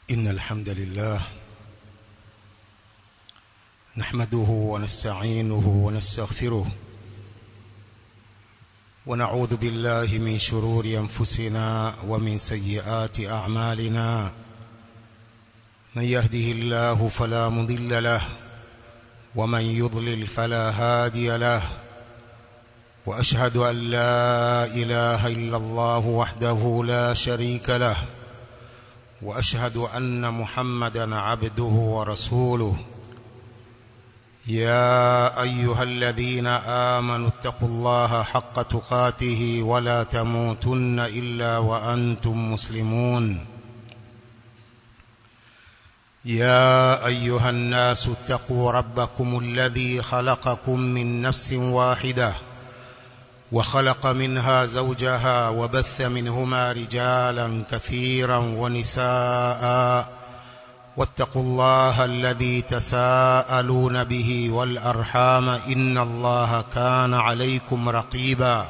إن الحمد لله نحمده ونستعينه ونستغفره ونعوذ بالله من شرور أنفسنا ومن سيئات أعمالنا من يهده الله فلا مضل له ومن يضلل فلا هادي له وأشهد أن لا إله إلا الله وحده لا شريك له وأشهد أن محمدا عبده ورسوله يا أيها الذين آمنوا اتقوا الله حق تقاته ولا تموتن إلا وأنتم مسلمون يا أيها الناس اتقوا ربكم الذي خلقكم من نفس واحدة وخلق منها زوجها وبث منهما رجالا كثيرا ونساء واتقوا الله الذي تساءلون به والأرحام إن الله كان عليكم رقيبا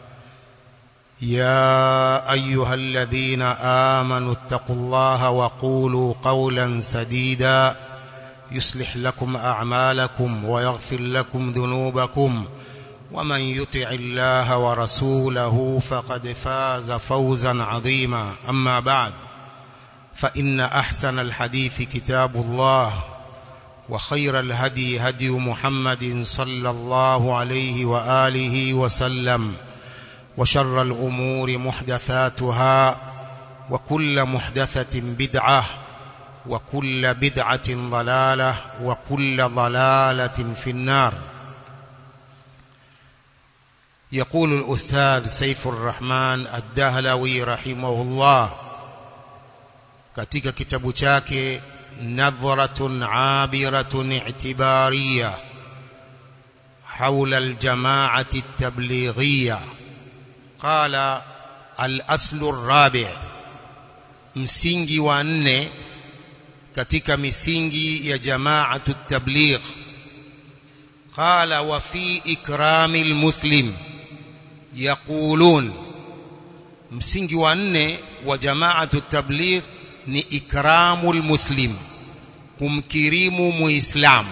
يا أيها الذين آمنوا اتقوا الله وقولوا قولا سديدا يصلح لكم أعمالكم ويغفر لكم ذنوبكم ومن يطع الله ورسوله فقد فاز فوزا عظيما أما بعد فإن أحسن الحديث كتاب الله وخير الهدي هدي محمد صلى الله عليه وآله وسلم وشر الأمور محدثاتها وكل محدثة بدعة وكل بدعة ضلالة وكل ضلالة في النار يقول الأستاذ سيف الرحمن الدهلوي رحمه الله katika kitabu chake nadhratun abiratun i'tibariya حول الجماعة التبليغية قال الأصل الرابع msingi wa nne katika misingi ya jamaatu tabligh qala wa fi ikrami almuslim yaqulun msingi wa nne wa jamaatu tabligh ni ikramu almuslim kumkirimu muislamu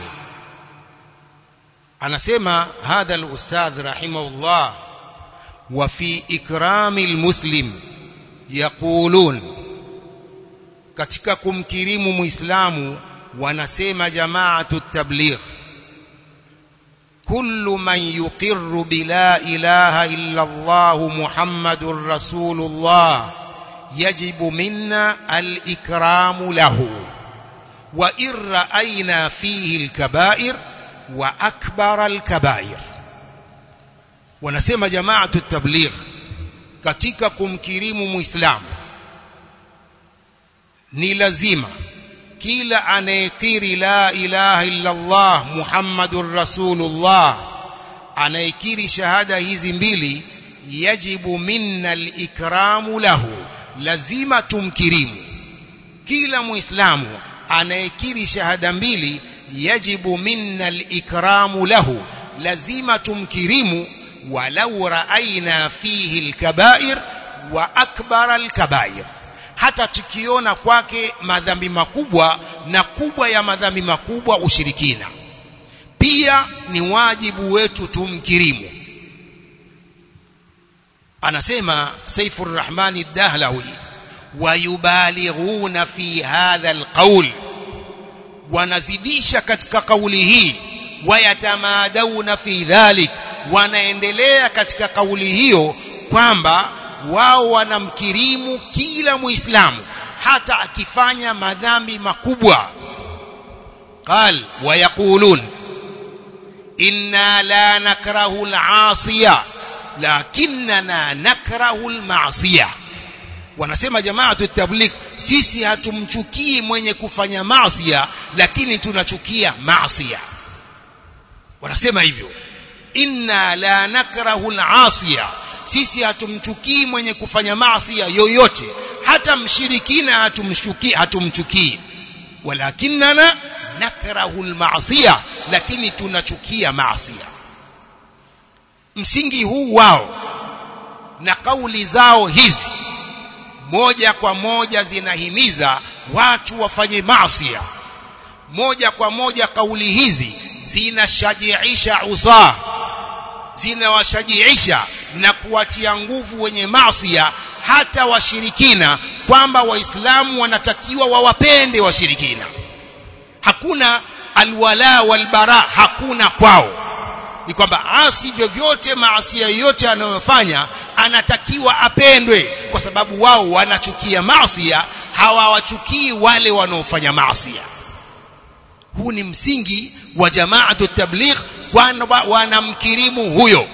anasema hadha alustadh rahimahullah wa fi ikrami almuslim yaqulun katika kumkirimu muislamu wanasema jamaatu tabligh كل من يقر بلا إله إلا الله محمد رسول الله يجب منا الإكرام له وإن رأينا فيه الكبائر وأكبر الكبائر ونسمى جماعة التبليغ katika kumkirimu muislamu ni lazima kila anayekiri la ilaha illa Allah Muhammadur Rasulullah anayekiri shahada hizi mbili yajibu minna al-ikramu lahu lazima tumkirimu kila muislamu anayekiri shahada mbili yajibu minna al-ikramu lahu lazima tumkirimu walau raaina fihi al-kaba'ir wa akbar al-kaba'ir hata tukiona kwake madhambi makubwa na kubwa ya madhambi makubwa ushirikina pia ni wajibu wetu tumkirimu anasema Saifur Rahman ad-Dahlawi wayubalighuna fi hadha alqawl wanazidisha katika kauli hii wayatamadawna fi dhalik wanaendelea katika kauli hiyo kwamba wao wanamkirimu kila muislamu hata akifanya madhambi makubwa qal wayaqulun inna la nakrahu al-asiya lakinna nakrahu al-ma'siya wanasema jamaatu tabligh sisi hatumchukii mwenye kufanya maasiya lakini tunachukia maasiya wanasema hivyo inna la nakrahu al-asiya sisi hatumchukii mwenye kufanya maasi yoyote hata mshirikina hatumshukii hatumchukii walakinna nakrahu almaasiya lakini tunachukia maasi msingi huu wao na kauli zao hizi moja kwa moja zinahimiza watu wafanye maasi moja kwa moja kauli hizi zinashajiisha usaa zinawashajiisha na kuwatia nguvu wenye maasi hata washirikina kwamba waislamu wanatakiwa wawapende washirikina hakuna alwala walbara hakuna kwao ni kwamba asi vyovyote maasia yote anayofanya anatakiwa apendwe kwa sababu wao wanachukia maasia hawawachukii wale wanaofanya maasia huu ni msingi wa jamaatu tabligh kwamba wanamkirimu huyo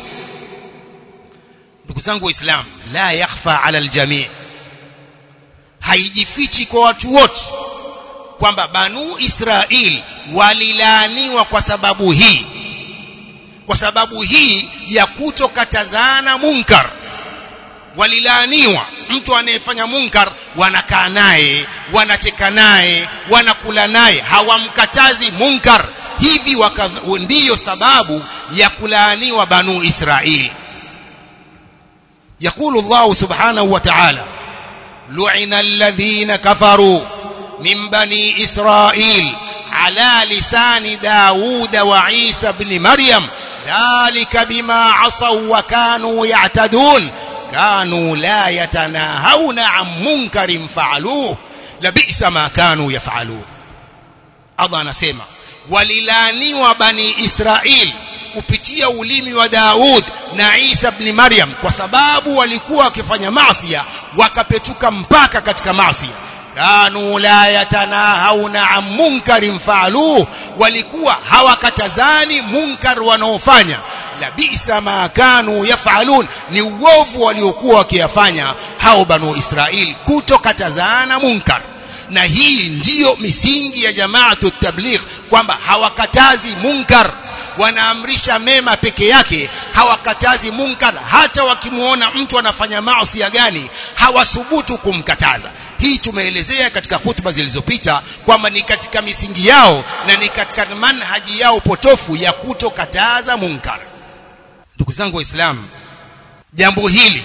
ndugu zangu waislamu la yakhfa ala aljamii haijifichi kwa watu wote kwamba banu israil walilaaniwa kwa sababu hii kwa sababu hii ya kutokatazana munkar walilaaniwa mtu anayefanya munkar wanakaa naye wanacheka naye wanakula naye hawamkatazi munkar hivi ndiyo sababu ya kulaaniwa banu israil يقول الله سبحانه وتعالى لعن الذين كفروا من بني إسرائيل على لسان داود وعيسى بن مريم ذلك بما عصوا وكانوا يعتدون كانوا لا يتناهون عن منكر فعلوه لبئس ما كانوا يفعلون Allah anasema walilaniwa bani Israil kupitia ulimi wa Daud na Isa ibn Maryam kwa sababu walikuwa wakifanya maasi wakapetuka mpaka katika maasi kanu la yatanahauna an munkarin faaluhu walikuwa hawakatazani munkar wanaofanya la bisa ma kanu yafalun ni uovu waliokuwa wakiyafanya hao banu Israil kutokatazana munkar na hii ndiyo misingi ya jamaatu tabligh kwamba hawakatazi munkar wanaamrisha mema peke yake hawakatazi munkar hata wakimuona mtu anafanya maasi gani hawasubutu kumkataza hii tumeelezea katika hutuba zilizopita kwamba ni katika misingi yao na ni katika manhaji yao potofu ya kutokataza munkar ndugu zangu waislamu jambo hili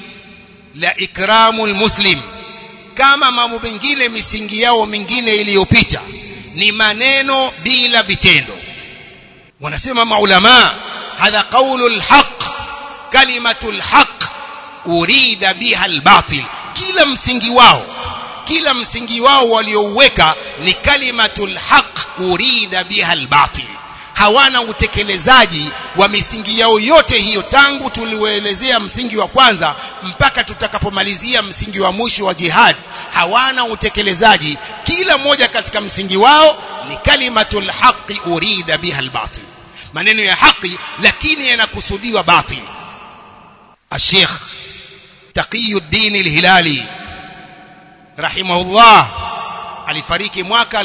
la ikramul muslim kama mambo mengine misingi yao mingine iliyopita ni maneno bila vitendo wanasema maulama hadha qaulul haq kalimatul haq urida biha albatil kila msingi wao kila msingi wao waliouweka ni kalimatul haq urida biha albatil hawana utekelezaji wa misingi yao yote hiyo tangu tuliuelezea msingi wa kwanza mpaka tutakapomalizia msingi wa mwisho wa jihad hawana utekelezaji kila moja katika msingi wao ni kalimatul haqi urida biha albatil maneno ya haki lakini yanakusudiwa batil الشيخ تقي الدين الهلالي رحمه الله alifariki mwaka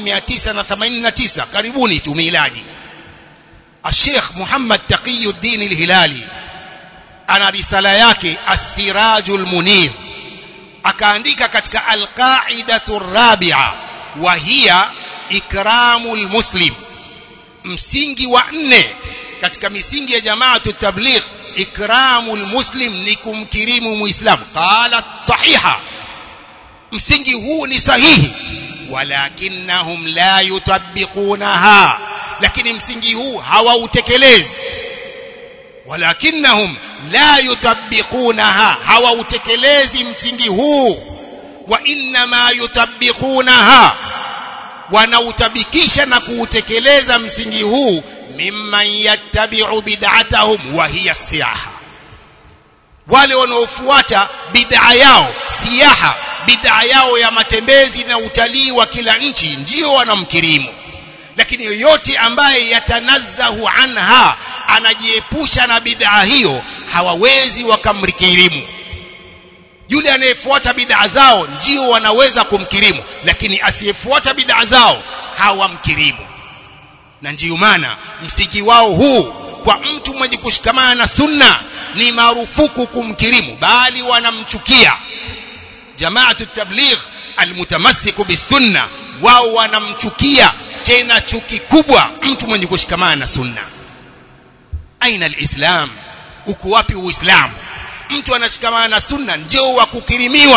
1989 karibuni tu miladi الشيخ محمد تقي الدين الهلالي ana risala yake as-sirajul munir akaandika katika al-qa'idatu rabi'a wa hiya ikramul muslim msingi wa nne katika misingi ya jamaatu tabligh ikramul muslim ni kumkirimu muislamu qala sahiha msingi huu ni sahihi walakinnahum la yutabbiqunaha lakini msingi huu hawautekelezi walakinnahum la yutabbiqunaha hawautekelezi msingi huu wa inma yutabbiqunaha wanautabikisha na kuutekeleza msingi huu mimman yattabi'u bid'atahum wa hiya siyaha wale wanaofuata bid'a yao siyaha bid'a yao ya matembezi na utalii wa kila nchi ndio wanamkirimu lakini yoyote ambaye yatanazzahu anha anajiepusha na bid'a hiyo hawawezi wakamkirimu yule anayefuata bid'a zao ndio wanaweza kumkirimu lakini asiyefuata bid'a zao hawamkirimu na ndiyo maana msingi wao huu kwa mtu mwenye kushikamana na sunna ni marufuku kumkirimu bali wanamchukia jamaatu tabligh almutamassiku bisunna wao wanamchukia tena chuki kubwa mtu mwenye kushikamana na sunna aina alislam uko wapi uislamu mtu anashikamana na sunna ndio wa kukirimiwa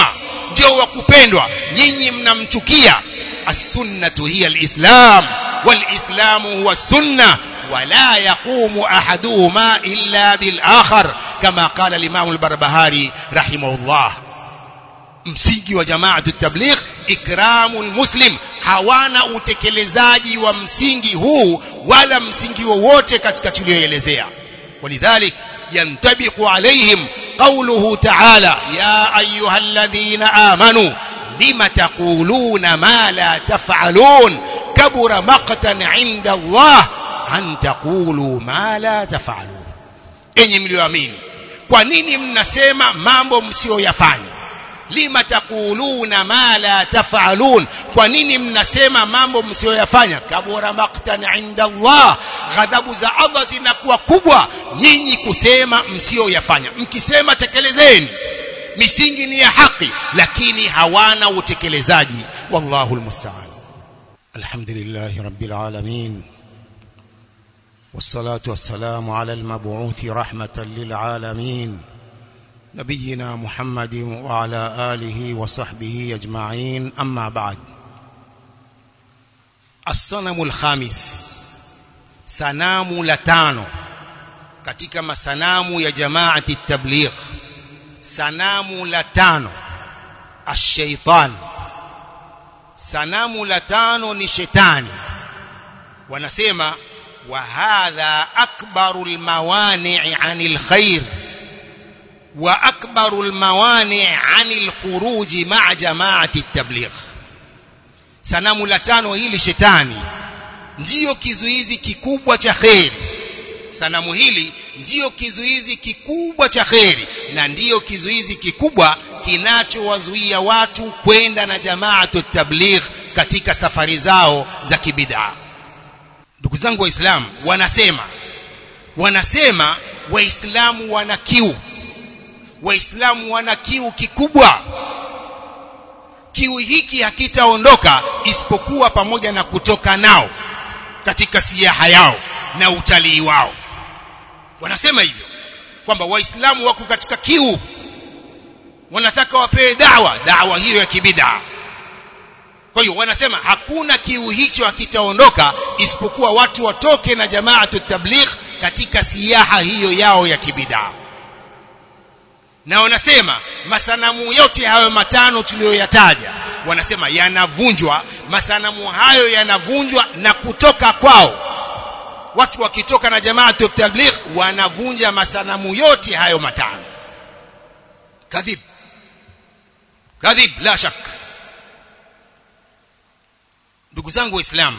ndio wa kupendwa nyinyi mnamchukia as-sunnatu hiya al-islam wal-islamu huwa sunna ولا يقوم أحدهما إلا بالآخر كما قال الإمام البربهاري رحمه الله msingi wa jamaatu tabligh ikramul muslim hawana utekelezaji wa msingi huu wala msingi wowote katika tulioelezea walidhalik yantabiqu alaihim qawluhu ta'ala ya ayyuhalladhina amanu lima taquluna ma la taf'alun kabura maqtan 'inda Allah an taqulu ma la taf'alun enyi mlioamini kwa nini mnasema mambo msiyoyafanya lima taquluna ma la taf'alun kwa nini mnasema mambo msiyoyafanya kabura maqtan inda Allah ghadhabu za Allah zinakuwa kubwa nyinyi kusema msiyoyafanya mkisema tekelezeni misingi ni ya haki lakini hawana utekelezaji wallahu almusta'an alhamdulillah rabbil alamin والصلاة والسلام على المبعوث رحمة للعالمين نبينا محمد وعلى آله وصحبه أجمعين أما بعد الصنم الخامس سنام لتانو katika masanamu ya jamaati tabligh sanamu la tano ash-shaytan sanamu la tano ni shetani wanasema وهذا أكبر الموانع عن الخير وأكبر الموانع عن الخروج مع جماعة التبليغ sanamu la tano hili shetani ndiyo kizuizi kikubwa cha kheri sanamu hili ndiyo kizuizi kikubwa cha kheri na ndiyo kizuizi kikubwa kinachowazuia watu kwenda na jamaatu tabligh katika safari zao za kibidaa ndugu zangu waislamu wanasema wanasema waislamu wana kiu waislamu wana kiu kikubwa kiu hiki hakitaondoka isipokuwa pamoja na kutoka nao katika siaha yao na utalii wao wanasema hivyo kwamba waislamu wako katika kiu wanataka wapewe dawa dawa hiyo ya kibidaa kwa hiyo wanasema hakuna kiu hicho hakitaondoka isipokuwa watu watoke na jamaatu tabligh katika siyaha hiyo yao ya kibidaa na wanasema masanamu yote hayo matano tuliyoyataja wanasema yanavunjwa masanamu hayo yanavunjwa na kutoka kwao watu wakitoka na jamaatu tabligh wanavunja masanamu yote hayo matano kadhib kadhib la shaka ndugu zangu waislamu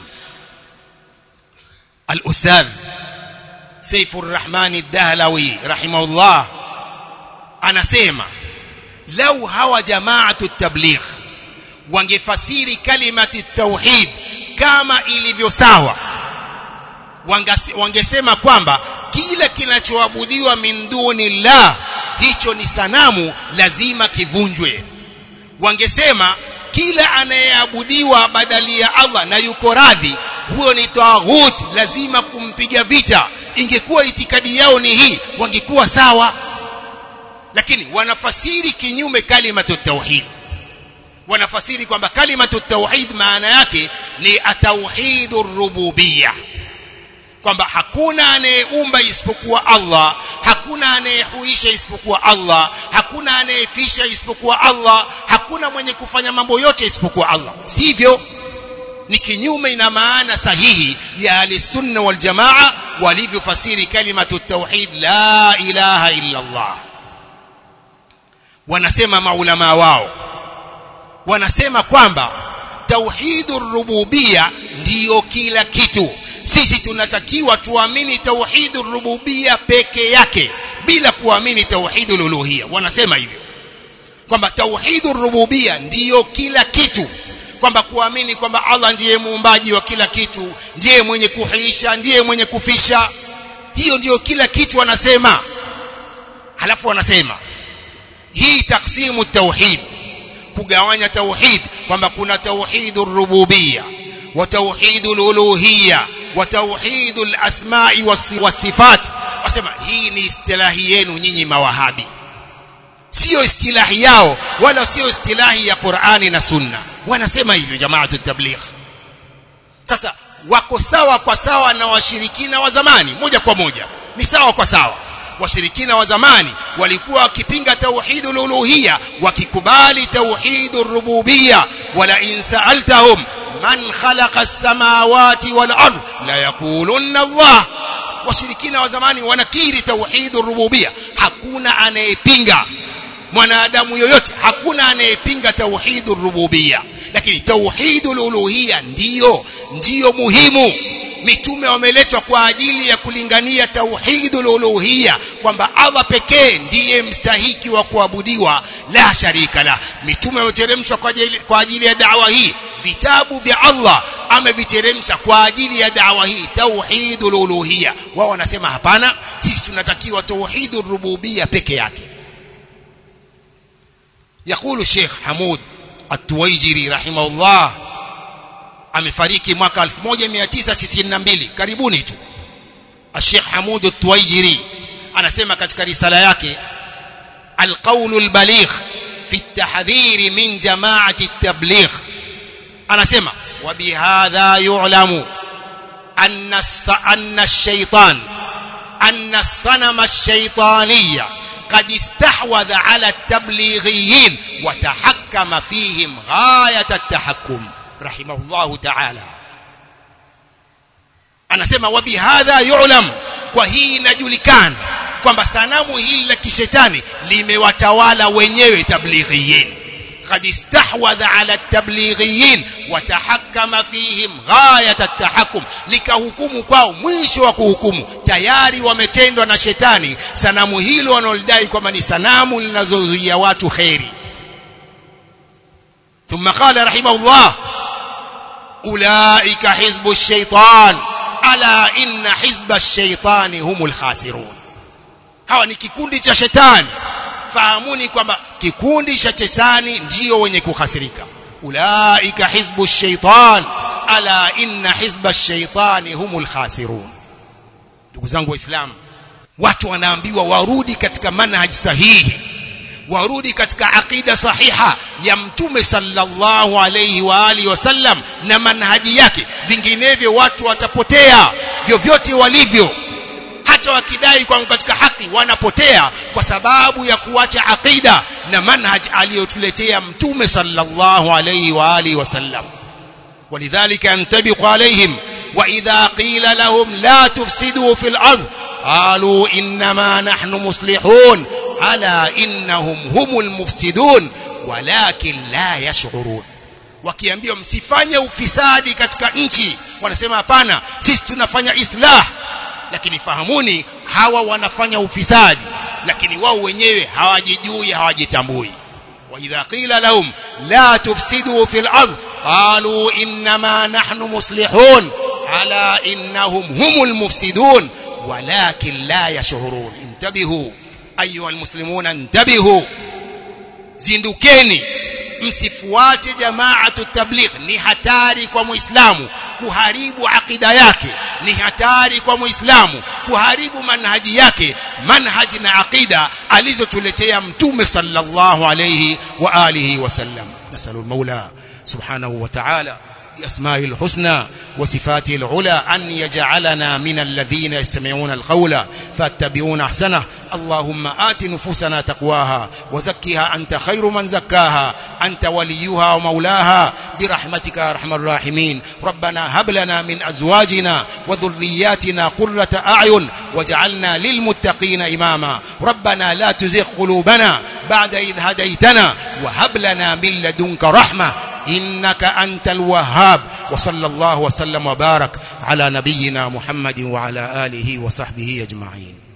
al-ustadh Saifur Rahman ad-Dahlawi rahimahullah anasema lau hawa jamaatu tabligh wangefasiri kalimati tauhid kama ilivyo sawa wangesema kwamba kila kinachoabudiwa min dunillah hicho ni sanamu lazima kivunjwe wangesema kila anayeabudiwa badali ya Allah na yuko radhi huyo ni taghut lazima kumpiga vita ingekuwa itikadi yao ni hii wangekuwa sawa lakini wanafasiri kinyume kalimatu tauhid wanafasiri kwamba kalimatu tauhid maana yake ni atauhidur rububiyya kwamba hakuna anayeumba isipokuwa Allah hakuna anayehuisha isipokuwa Allah hakuna anayefisha isipokuwa Allah hakuna mwenye kufanya mambo yote isipokuwa Allah sivyo ni kinyume ina maana sahihi ya ahlisunna wal jamaa walivyofasiri kalimatu tauhid la ilaha illa Allah wanasema maulama wao wanasema kwamba tauhidur rububia ndiyo kila kitu sisi tunatakiwa tuamini tauhidur rububia peke yake bila kuamini tauhidul uluhia wanasema hivyo kwamba tauhidur rububia ndiyo kila kitu kwamba kuamini kwamba Allah ndiye muumbaji wa kila kitu ndiye mwenye kuhiisha ndiye mwenye kufisha hiyo ndiyo kila kitu wanasema halafu wanasema hii taksimu tauhid kugawanya tauhid kwamba kuna tauhidur rububia wa tauhidul uluhia wa tauhidul asma'i was sifat wasema hii ni istilahi yenu nyinyi mawahabi sio istilahi yao wala sio istilahi ya Qur'ani na Sunna wanasema hivyo jamaatu tabligh sasa wako sawa kwa sawa na washirikina wa zamani moja kwa moja ni sawa kwa sawa washirikina wa zamani walikuwa wakipinga tauhidul uluhiyya wakikubali tauhidur rububiyya wala in sa'altahum man khalaqa as-samawati wal ard la yaqulunna Allah washirikina wa zamani wanakiri tauhidur rububiyya hakuna anayepinga mwanadamu yoyote hakuna anayepinga tauhidur rububiyya lakini tauhidul uluhiyya ndiyo ndiyo muhimu mitume wameletwa kwa ajili ya kulingania tauhidul uluhiyya kwamba Allah pekee ndiye mstahiki wa kuabudiwa la sharika la mitume wameteremshwa kwa ajili, kwa ajili ya dawa hii vitabu vya Allah ameviteremsha kwa ajili ya dawa hii tauhidul uluhiyya wao wanasema hapana sisi tunatakiwa tauhidur rububiyya peke yake يقول الشيخ حمود التويجري رحمه الله amefariki mwaka 1992 karibuni tu Sheikh Hamud At-Tuwaijiri anasema katika risala yake Al-Qawl al-Baligh fi at-tahdhir min jama'ati at-tabligh anasema wa bihadha yu'lamu anna anna ash-shaytan anna as-sanama ash-shaytaniyya قد استحوذ على التبليغيين وتحكم فيهم غاية التحكم رحمه الله تعالى anasema wa bihadha yu'lam kwa hii inajulikana kwamba sanamu hili la kishetani limewatawala wenyewe tablighiyin قد استحوذ على التبليغيين وتحكم فيهم غاية التحكم likahukumu kwao mwisho wa kuhukumu tayari wametendwa na shetani sanamu hilo wanalodai kwamba ni sanamu linazozuia watu kheri ثم قال رحمه الله أولئك حزب الشيطان ألا إن حزب الشيطان هم الخاسرون hawa ni kikundi cha shetani fahamuni kwamba kikundi cha shetani ndio wenye kuhasirika ulaika hizbu shaitan ala inna hizba shaitani humul khasirun ndugu zangu waislamu watu wanaambiwa warudi katika manhaj sahihi warudi katika aqida sahiha ya mtume sallallahu alayhi wa alihi wasallam na manhaji yake vinginevyo watu watapotea vyovyote walivyo hata wakidai kwamba katika haki wanapotea kwa sababu ya kuacha aqida na manhaj aliyotuletea mtume sallallahu alayhi wa alihi wasallam ولذلك ينطبق عليهم وإذا قيل لهم لا تفسدوا في الأرض قالوا إنما نحن مصلحون ألا إنهم هم المفسدون ولكن لا يشعرون wakiambiwa msifanye ufisadi katika nchi wanasema hapana sisi tunafanya islah lakini fahamuni hawa wanafanya ufisadi lakini wao wenyewe hawajijui hawajitambui wa idha qila lahum la tufsidu fil ardh qalu inma nahnu muslihun ala innahum humul mufsidun walakin la yashurun intabihu ayuha almuslimuna intabihu zindukeni msifuate jamaatu tabligh ni hatari kwa muislamu kuharibu akida yake ni hatari kwa muislamu kuharibu manhaji yake manhaji na akida alizotuletea mtume sallallahu alayhi wa alihi wasallam nasalul maula subhanahu wa ta'ala بأسمائه الحسنى وصفاته العلى أن يجعلنا من الذين يستمعون القول فاتبعون أحسنه اللهم آت نفوسنا تقواها وزكها أنت خير من زكاها أنت وليها ومولاها برحمتك يا أرحم الراحمين ربنا هب لنا من أزواجنا وذرياتنا قرة أعين وجعلنا للمتقين إماما ربنا لا تزغ قلوبنا بعد إذ هديتنا وهب لنا من لدنك رحمة إنك أنت الوهاب وصلى الله وسلم وبارك على نبينا محمد وعلى آله وصحبه أجمعين